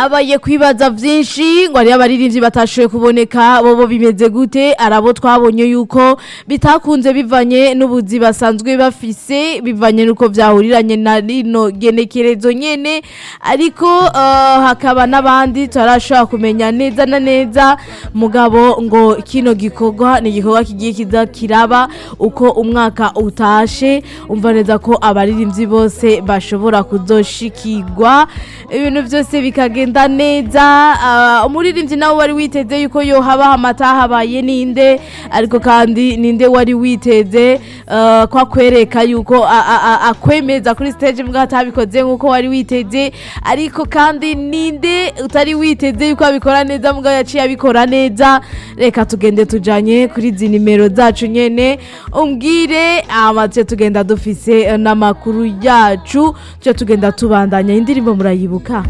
habaye kwibaza vyinshi ngo hariyo abaririmbyi batashoboye kuboneka bobo bimeze gute arabo twabonye yuko bitakunze bivanye n'ubuzi basanzwe bafise bivanye nuko vyahuriranye na rino genekerezo nyene ariko uh, hakaba n'abandi tutarashobora kumenya neza na neza mugabo ngo kino gikorwa ni igikorwa kigiye kiza kiraba uko umwaka utashe umva neza ko abaririmbyi bose bashobora kuzoshikirwa ibintu byose bikagenda neza uh, umuririmbyi nawe wari witeze yuko yohaba amata habaye ninde ariko kandi ninde wari witeze uh, kwa kwereka yuko a- a- a- akwemeza kuri stage mbwa atabikoze nkuko wari witeze ariko kandi ninde utari witeze yuko abikora neza mbwa yaciye abikora neza reka tugende tujanye kuri izi nimero zacu nyene umbwire amace tugenda dufise eh, n'amakuru yacu tuje tugenda tubandanya indirimbo murayibuka